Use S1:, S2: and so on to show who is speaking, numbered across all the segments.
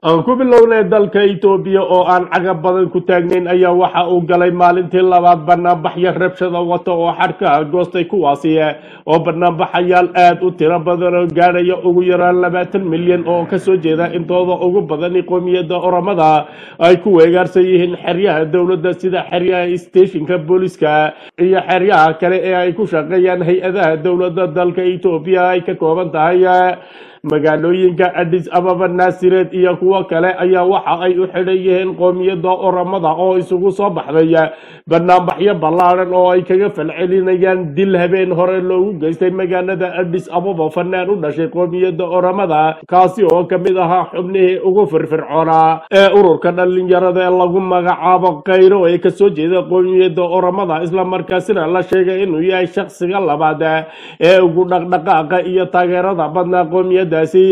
S1: aan ku bilownay dalka itoobiya oo aan cagab badan ku taagnayn ayaa waxa uu galay maalintii labaad banaanbaxyo rabshada wata oo xadhkaha goostay kuwaasi oo banaanbaxayaal aad u tiro badan oo gaadhaya ugu yaraan labaatan milyan oo kasoo jeeda intooda ugu badani qoomiyadda oramada ay ku weegaarsan yihiin xeryaha dowladda sida xeryaha steeshinka booliska iyo xeryaha kale ee ay ku shaqeeyaan hay-adaha dowladda dalka itoobiya ay ka kooban tahay magaalooyinka adis ababa naasireed iyo kuwo kale ayaa waxa ay u xidhan yihiin qoomiyadda oramada oo isugu soo baxday banaanbaxyo ballaadhan oo ay kaga falcelinayaan dil habeen hore loogu geystay magaalada adis ababa fanaan u dhashay qoomiyadda oramada kaasi oo ka mid ahaa xubnihii ugu firfircoonaa ee ururka dhallinyarada ee lagu magacaabo kayro ee kasoo jeeda qoomiyadda oramada islamarkaasina la sheegay inuu yahay shakhsiga labaad ee ugu dhaqdhaqaaqa iyo taageerada badnaa qoomiyadda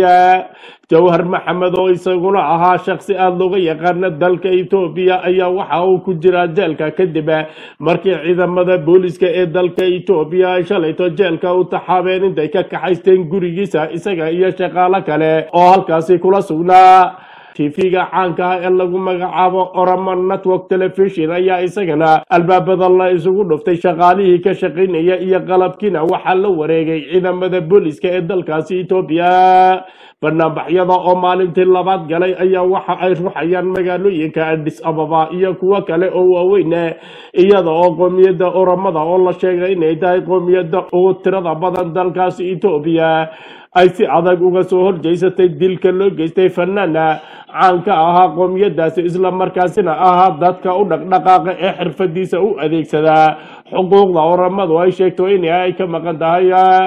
S1: jawhar maxamed oo isaguna ahaa shaksi aada looga yaqaana dalka etoobiya ayaa waxa uu ku jiraa jeelka kadib markii ciidamada booliska ee dalka etoobiya ay shalayto jeelka u taxaabeen intay ka kaxaysteen gurigiisa isaga iyo shaqaalo kale oo halkaasi kula sugnaa tv-ga caanka ah ee lagu magacaabo oramo network television ayaa isagana albaabada la isugu dhuftay shaqaalihii ka shaqaynaya iyo qalabkiina waxaa la wareegay ciidamada booliska ee dalkaasi etoobiya banaanbaxyada oo maalintii labaad galay ayaa waxa ay ruxayaan magaalooyinka adis ababa iyo kuwo kale oo waaweyn iyada oo qoomiyadda oramada oo la sheegay inay tahay qoomiyadda ugu tirada badan dalkaasi etoobiya ay si adag uga soo horjeysatay dilka loo geystay fanaana caanka ahaa qoomiyadaasi islamarkaasina ahaa dadka u dhaqdhaqaaqa ee xirfadiisa u adeegsadaa xuquuqda oramadu ay sheegto in ay ka maqan tahay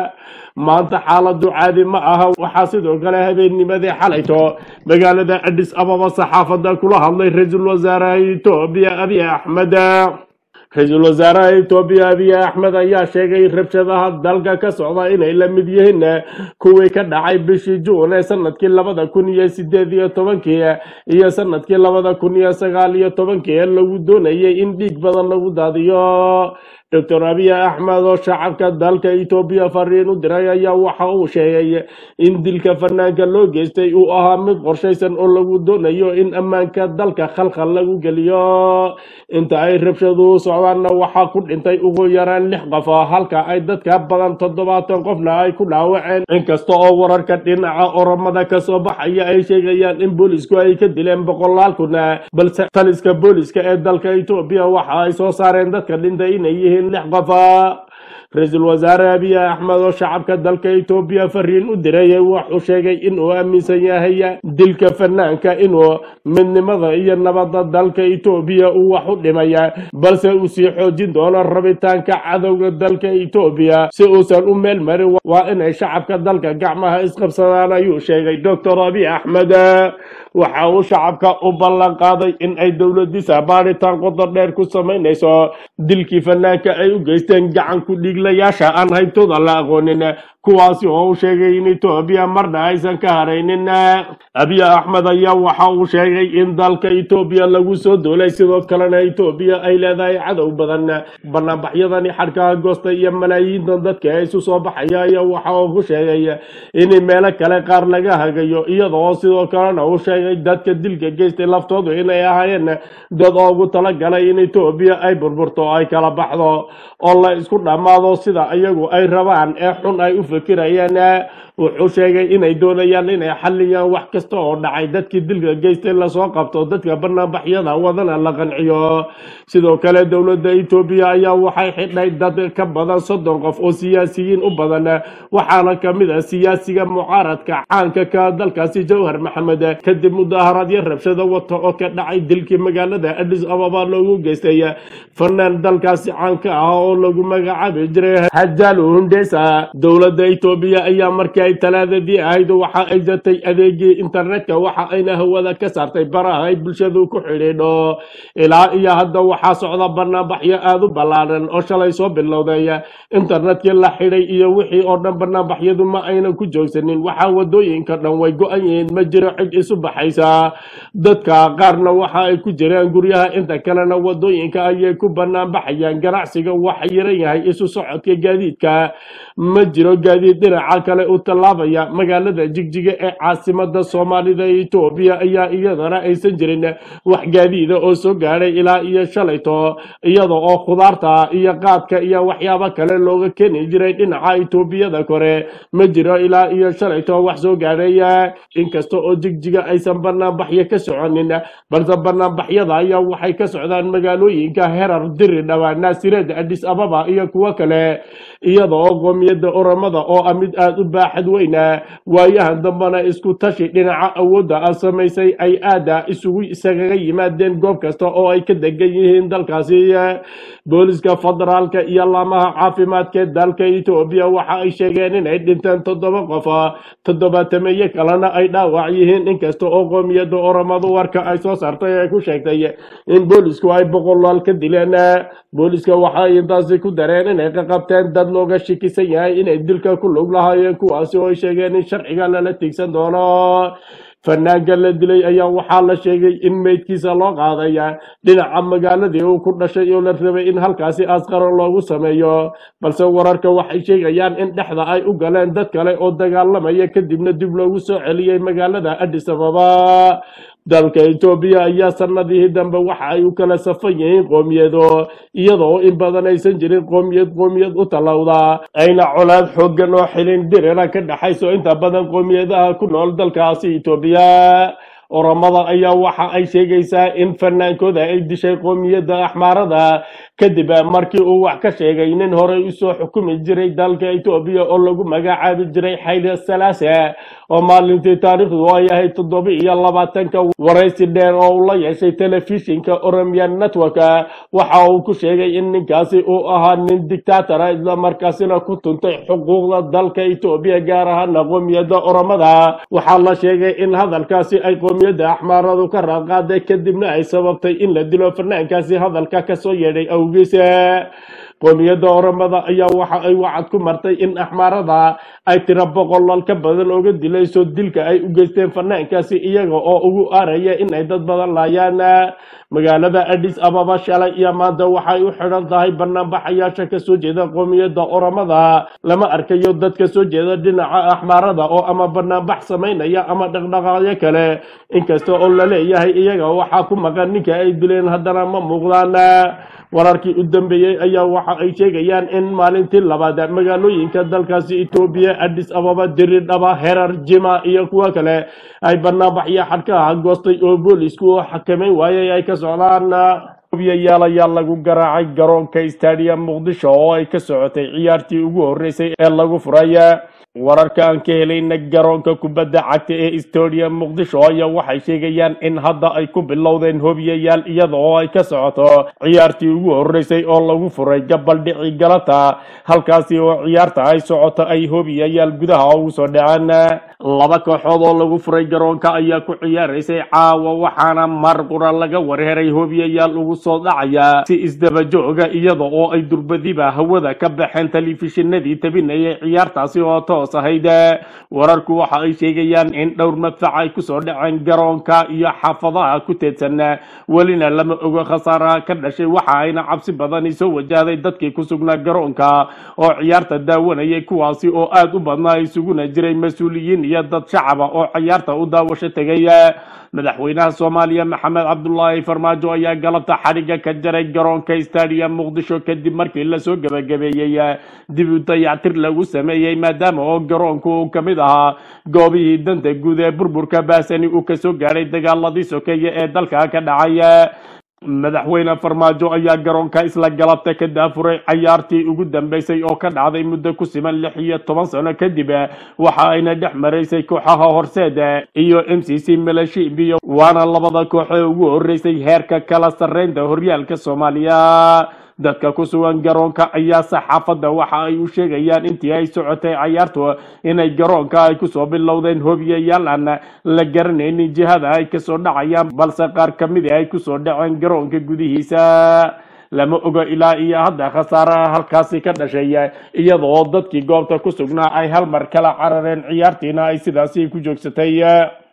S1: maanta xaaladu caadi ma aha waxaa sidoo kale habeennimadii xalayto magaalada adis ababa saxaafada kula hadlay ra-iisul wasaaraha etoobiya abiy axmed ra-iisul wasaaraha etoobiya abiy axmed ayaa sheegay rabshadaha dalka ka socda inay la mid yihiin kuwii ka dhacay bishii juun ee sanadkii labada kun iyo sideed iyo tobankii iyo sanadkii labada kun iyo sagaal iyo tobankii ee lagu doonayay in dhiig badan lagu daadiyo doctor abiy axmed oo shacabka dalka etoobiya fariin u diray ayaa waxa uu sheegay in dilka fanaanka loo geystay uu ahaa mid qorshaysan oo lagu doonayo in ammaanka dalka khalkhal lagu geliyo inta ay rabshaduhu socdaanna waxaa ku dhintay ugu yaraan lix qof halka ay dadka badan toddobaatan qofna ay ku dhaawaceen inkasta oo wararka dhinaca oramada kasoo baxaya ay sheegayaan in boolisku ay ka dileen boqolaal kun balse taliska booliska ee dalka etoobiya waxa ay soo saareen dadka dhintay inay yihiin lix qofa ra-iisul wasaare abiy axmed oo shacabka dalka etoobiya fariin u diray wuxuu sheegay inuu aaminsan yahay dilka fanaanka inuu midnimada iyo nabadda dalka etoobiya uu wax u dhimaya balse uu sii xoojin doono rabitaanka cadowga dalka etoobiya si uusan u meel marin waa inay shacabka dalka gacmaha isqabsadaan ayuu sheegay doctor abiy axmed waxa uu shacabka u ballan qaaday in ay dowladiisa baaritaan qodo dheer ku samaynayso dilkii fanaanka ay u geysteen gacan ku dhiiglayaasha aan haybtooda la aqoonin kuwaasi oo uu sheegay in etoobiya marna aysan ka haraynin abiy axmed ayaa waxa uu sheegay in dalka etoobiya lagu soo doolay sidoo kalena etoobiya ay leedahay cadow badan banaanbaxyadani xadhkaha goosta iyo malaayiintan dadka ee isu soo baxaya ayaa waxa uu ku sheegay in meelo kale qaar laga hagayo iyada oo sidoo kalena uu sheegay dadka dilka geystay laftoodu inay ahaayeen dad oogu talagalay in etoobiya ay burburto ay kala baxdo oo la isku dhammaado sida iyagu ay rabaan ee xun ay u fikirayaan wuxuu sheegay inay doonayaan inay xalliyaan wax kasta oo dhacay dadkii dilka geystay lasoo qabto dadka banaanbaxyada wadana la qanciyo sidoo kale dowladda etoobiya ayaa waxay xidhay dad ka badan soddon qof oo siyaasiyiin u badan waxaana kamid ah siyaasiga mucaaradka caanka ka dalkaasi jawhar maxamed kadib mudaharaadyo rabshado wata oo ka dhacay dilkii magaalada adis ababa loogu geystay fanaan dalkaasi caanka ah oo lagu magacaabi jiray hajalu hundesa dowladda etoobiya ayaa markii ay talaadadii ahayd waxa ay jartay adeegii internetka waxa ayna hawada ka saartay baraha ay bulshadu ku xidhiidho ilaa iyo hadda waxaa socda banaanbaxyo aada u ballaaran oo shalay soo bilowday internetkii la xidhay iyo wixii oo dhan banaanbaxyadu ma aynan ku joogsanin waxaa wadooyinka dhan way go-an yihiin ma jiro cid isu baxaysa dadka qaarna waxa ay ku jiraan guryaha inta kalena wadooyinka ayay ku banaanbaxayaan ganacsiga waxa yaran yahay isu socodka gaadiidka ma jiro gaadiid dhinaca kale u tallaabaya magaalada jigjiga ee caasimada soomaalida etoobiya ayaa iyadana aysan jirin wax gaadiida oo soo gaadhay ilaa iyo shalayto iyada oo khudaarta iyo qaadka iyo waxyaabo kale looga keeni jiray dhinaca etoobiyada kore ma jiro ilaa iyo shalayto wax soo gaadhay inkasta oo jigjiga aysan banaanbaxyo ka soconin balse banaanbaxyada ayaa waxay ka socdaan magaalooyinka herar diri dhawaa naasireed adis ababa iyo kuwo kale iyada oo qoomiyadda oramada oo ah mid aada u baaxad weyna waayahan dambena isku tashi dhinaca awoodda ah samaysay ay aada isugu isagaga yimaadeen goob kasta oo ay ka degan yihiin dalkaasi booliska federaalka iyo laamaha caafimaadka ee dalka etoobiya waxa ay sheegeen inay dhinteen toddoba qof toddobaatameeye kalena ay dhaawac yihiin inkasta oo qoomiyadda oramadu warka ay soo saartay ay ku sheegtay in boolisku ay boqolaal ka dileen booliska waxa ay intaasi ku dareen inay ka qabteen dad looga shikisan yahay inay dilka ku lug lahaayeen kuwaasi oo ay sheegeen in sharciga lala tigsan doono fanaanka la dilay ayaa waxaa la sheegay in meydkiisa loo qaaday dhinaca magaaladii uu ku dhashay oo la rabay in halkaasi askaro loogu sameeyo balse wararka waxay sheegayaan in dhexda ay u galeen dad kale oo dagaalamaya kadibna dib loogu soo celiyey magaalada adis ababa dalka etoobiya ayaa sanadihii dambe waxa ay u kala safan yihiin qoomiyado iyadoo in badan aysan jirin qoomiyad qoomiyad u tallowda ayna colaad xooggan oo xilin dirira ka dhexayso inta badan qoomiyadaha ku nool dalkaasi etoobiya oramada ayaa waxa ay sheegaysaa in fanaankooda ay dishay qoomiyadda axmaarada kadib markii uu wax ka sheegay nin horey usoo xukumi jiray dalka etoobiya oo lagu magacaabi jiray xayla salaase oo maalintii taariikhdu ay ahayd toddoba iyo labaatanka waraysi dheer oo uu la yeeshay telefishinka oromian network waxa uu ku sheegay in ninkaasi uu ahaa nin dictatora islamarkaasina ku tuntay xuquuqda dalka etoobiya gaar ahaana qoomiyadda oromada waxaa la sheegay in hadalkaasi ay qoomiyadda axmaaradu ka raadqaaday kadibna ay sababtay in la dilo fanaankaasi hadalka kasoo yeedhay awgiis qoomiyadda oramada ayaa waxa ay wacad ku martay in axmaarada ay tiro boqolal ka badan oga dilayso dilka ay u geysteen fanaankaasi iyaga oo ugu aaraya in ay dad badan laayaan magaalada adis ababa shalay iyo maanta waxay u xidhan tahay banaanbaxayaasha kasoo jeeda qoomiyadda oramada lama arkayo dad kasoo jeeda dhinaca axmaarada oo ama banaanbax samaynaya ama dhaqdhaqaaqyo kale inkasta oo la leeyahay iyaga waxaa ku maqan ninka ay dileen haddana ma muuqdaan wararkii u dambeeyey ayaa waxa ay sheegayaan in maalintii labaad magaalooyinka dalkaasi etoobiya adis ababa diridhaba herar jima iyo kuwo kale ay banaanbaxyo xadhkaha goostay oo boolisku oo xakameyn waayay ay ka socdaan yaal ayaa lagu garaacay garoonka stadium muqdisho oo ay ka socotay ciyaartii ugu horeysay ee lagu furay wararka aan ka helayna garoonka kubadda cagta ee stadium muqdisho ayaa waxay sheegayaan in hadda ay ku bilowdeen hobiyayaal iyada oo ay ka socoto ciyaartii ugu horeysay oo lagu furay gabaldhici galata halkaasi oo ciyaarta ay socoto ay hobiyayaal gudaha ugu soo dhaceen laba kooxood oo lagu furay garoonka ayaa ku ciyaaraysay caawa waxaana mar qura laga warheray hobiyayaal ugu soo dhacaya si isdaba jooga iyada oo ay durbadiba hawada ka baxeen telefishinadii tabinayay ciyaartaasi oo toos ahayd wararku waxa ay sheegayaan in dhowr madfac ay kusoo dhaceen garoonka iyo xaafadaha ku teedsan welina lama ogo khasaaraha ka dhashay waxa ayna cabsi badani soo wajahday dadkii ku sugnaa garoonka oo ciyaarta daawanayay kuwaasi oo aada u badnaa isuguna jiray mas-uuliyiin iyo dad shacaba oo ciyaarta u daawasho tegay madaxweynaha soomaaliya maxamed cabdulaahi farmaajo ayaa galabta xadhigga ka jaray garoonka stadium muqdisho kadib markii lasoo gebagabeeyey dib u dayactir lagu sameeyey maadaama oo garoonku uu ka mid ahaa goobihii danta guud ee burburka baasani uu kasoo gaadhay dagaaladii sokeeye ee dalka ka dhacay madaxweyne farmaajo ayaa garoonka isla galabta ka daafuray cayaartii ugu dambeysay oo ka dhacday muddo ku siman lix iyo toban sano kadib waxa ayna dhex maraysay kooxaha horseed iyo m c c malashimbiyo waana labada kooxee ugu horeysay heerka kala sarreynta horyaalka soomaaliya dadka ku sugan garoonka ayaa saxaafadda waxa ay u sheegayaan intii ay socotay cayaartu inay garoonka ay kusoo bilowdeen hobiyayaal aan la garanaynin jihada ay kasoo dhacayaan balse qaar ka mid ay kusoo dhaceen garoonka gudihiisa lama oga ilaa iyo hadda khasaaraha halkaasi ka dhashay iyadoo dadkii goobta ku sugnaa ay hal mar kala carareen ciyaartiina ay sidaasi ku joogsatay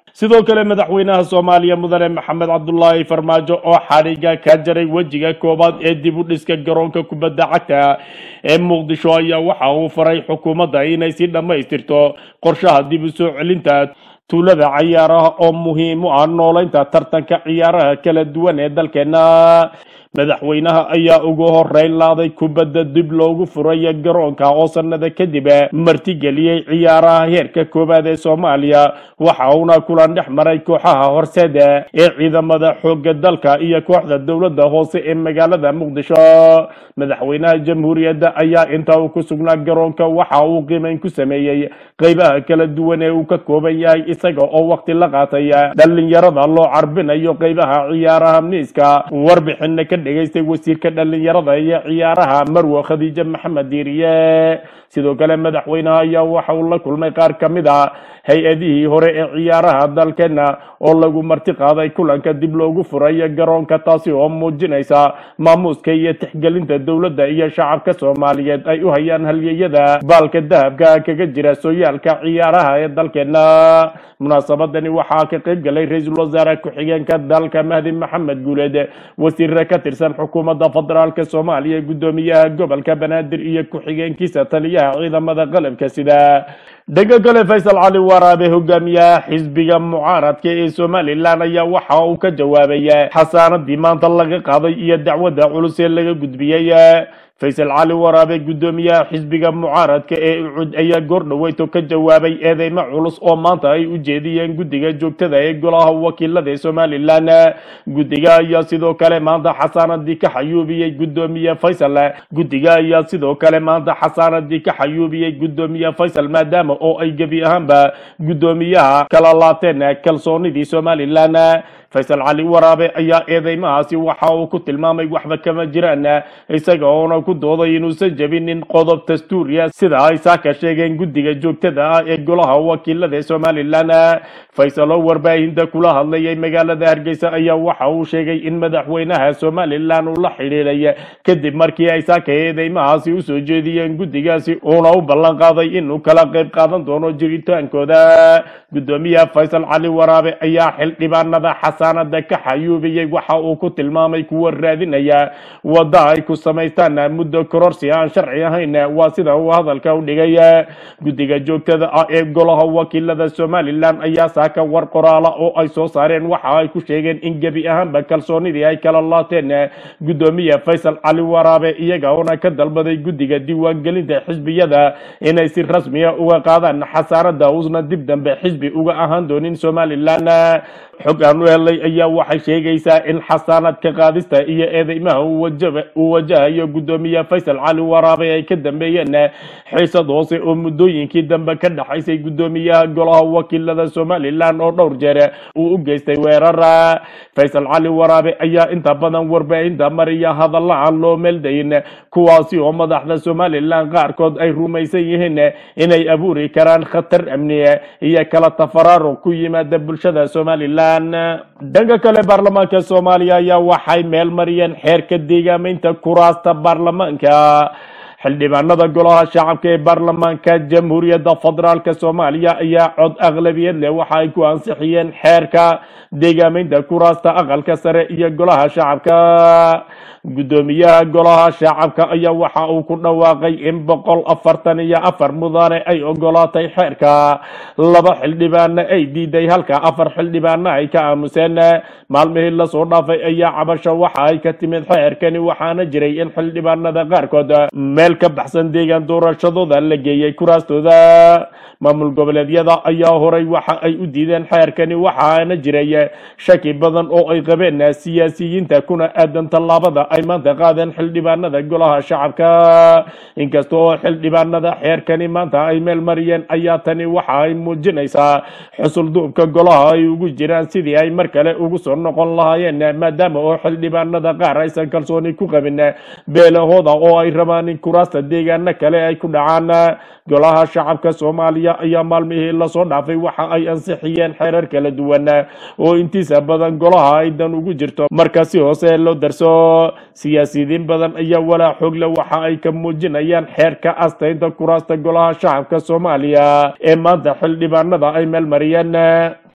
S1: sidoo kale madaxweynaha soomaaliya mudane maxamed cabdulaahi farmaajo oo xadhiga ka jaray wejiga koowaad ee dib u dhiska garoonka kubadda cagta ee muqdisho ayaa waxa uu faray xukuumadda inay si dhammaystirto qorshaha dib u soo celinta tuulada ciyaaraha oo muhiim u ah nooleynta tartanka ciyaaraha kala duwan ee dalkeena madaxweynaha ayaa ugu horeyn laaday kubadda dib loogu furayo garoonka oo sanada kadib martigeliyey ciyaaraha heerka koowaad ee soomaaliya waxa uuna kulan dhex maray kooxaha horseeda ee ciidamada xooga dalka iyo kooxda dowladda hoose ee magaalada muqdisho madaxweynaha jamhuuriyadda ayaa inta uu ku sugnaa garoonka waxa uu qiimeyn ku sameeyey qeybaha kala duwan ee uu ka kooban yahay isaga oo waqti la qaatay dhalinyarada loo carbinayo qeybaha ciyaaraha miiska warbixina ka dhegaystay wasiirka dhalinyarada iyo ciyaaraha marwe khadiije maxamed diiriye sidoo kale madaxweynaha ayaa waxa uu la kulmay qaar ka mid a hay-adihii hore ee ciyaaraha dalkeena oo lagu marti qaaday kulanka dib loogu furayo garoonka taasi oo muujinaysa maamuuska iyo tixgelinta dowladda iyo shacabka soomaaliyeed ay u hayaan halyeyada baalka dahabka kaga jira sooyaalka ciyaaraha ee dalkeena munaasabadani waxaa ka qayb galay ra-iisul wasaare ku-xigeenka dalka mahdi maxamed guuleed wasiire ka tirsan xukuumadda federaalk soomaaliya guddoomiyaha gobolka banaadir iyo ku-xigeenkiisa taliyaha ciidamada qalabka sida dhanka kale faysal cali waraabe hogaamiyaha xisbiga mucaaradka ee somalilan ayaa waxa uu ka jawaabay xasaanadii maanta laga qaaday iyo dacwadda culus ee laga gudbiyey faysal cali waraabe guddoomiyaha xisbiga mucaaradka ee ucud ayaa goordhaweyto ka jawaabay eedeymo culus oo maanta ay u jeediyeen guddiga joogtada ee golaha wakiilada ee somalilan guddiga ayaa sidoo kale maanta xasaanadii ka xayuubiyey guddoomiye faysal guddiga ayaa sidoo kale maanta xasaanadii ka xayuubiyey guddoomiye faysal maadaama oo ay gebi ahaanba guddoomiyaha kala laateen kalsoonidii somalilan faysal cali waraabe ayaa eedeymahaasi waxa uu ku tilmaamay waxba kama jiraan isaga oona ku dooday inuusan jebinin qodob dastuuriya sida ay saaka sheegeen guddiga joogtada ah ee golaha wakiilada ee somalilan faysal oo warbaahinta kula hadlayay magaalada hargeysa ayaa waxa uu sheegay in madaxweynaha somalilan uu la xidhiiray kadib markii ay saaka eedeymahaasi usoo jeediyeen guddigaasi uuna u ballan qaaday inuu kala qayb qaadan doono jiritaankooda guddoomiyaha faysal cali waraabe ayaa xildhibaanada xasaanada ka xayuubiyey waxa uu ku tilmaamay kuwa raadinaya wadda ay ku samaystaan muddo kororsi aan sharci ahayn waa sida uu hadalka u dhigay guddiga joogtada ah ee golaha wakiilada somalilan ayaa saaka war qoraala oo ay soo saareen waxa ay ku sheegeen in gebi ahaanba kalsoonidii ay kala laateen guddoomiye faysal cali waraabe iyaga oona ka dalbaday guddiga diiwaangelinta xisbiyada inay si rasmiya uga qaadaan xasaanada uusna dib dambe xisbi uga ahaan doonin somalilan xog aan u helay ayaa waxay sheegaysaa in xasaanadka qaadista iyo eedeymaha uu wajahayo guddoomiye faysal cali waraabe ay ka dambeeyeen xiisad hoose oo muddooyinkii dambe ka dhexaysay guddoomiyaha golaha wakiilada somalilan oo dhowr jeer uu u geystay weerar faysal cali waraabe ayaa inta badan warbaahinta mariya hadalla aan loo meeldayin kuwaasi oo madaxda somalilan qaarkood ay rumaysan yihiin inay abuuri karaan khatar amni iyo kala tafaraaruq ku yimaada bulshada somalilan dhanka kale baarlamaanka soomaaliya ayaa waxay meel mariyeen xeerka deegaameynta kuraasta baarlamaanka xildhibaanada golaha shacabka ee baarlamaanka jamhuuriyadda federaalk soomaaliya ayaa cod aqlabiyad leh waxa ay ku ansixiyeen xeerka deegaameynta kuraasta aqalka sare iyo golaha shacabka guddoomiyaha golaha shacabka ayaa waxa uu ku dhawaaqay in boqol afartan iyo afar mudane ay ogolaatay xeerka laba xildhibaana ay diiday halka afar xildhibaana ay ka aamuseen maalmihii lasoo dhaafay ayaa cabasho waxa ay ka timid xeerkani waxaana jiray in xildhibaanada qaarkood meel ka baxsan deegaan doorashadooda la geeyey kuraastooda maamul goboleedyada ayaa horay waxa ay u diideen xeerkani waxaana jiray shaki badan oo ay qabeen siyaasiyiinta kuna aadan tallaabada ay maanta qaadeen xildhibaanada golaha shacabka inkasta oo xildhibaanada xeerkani maanta ay meel mariyeen ayaa tani waxa ay muujinaysaa xusul duubka golaha ay ugu jiraan sidii ay mar kale ugu soo noqon lahaayeen maadaama oo xildhibaanada qaar aysan kalsooni ku qabin beelahooda oo ay rabaan in kuraasta deegaano kale ay ku dhacaan golaha shacabka soomaaliya ayaa maalmihii lasoo dhaafay waxa ay ansixiyeen xeerar kala duwan oo intiisa badan golaha ay dan ugu jirto marka si hoose loo darso siyaasiyiin badan ayaa walaa xoogle waxa ay ka muujinayaan xeerka astaynta kuraasta golaha shacabka soomaaliya ee maanta xildhibaanada ay meel mariyeen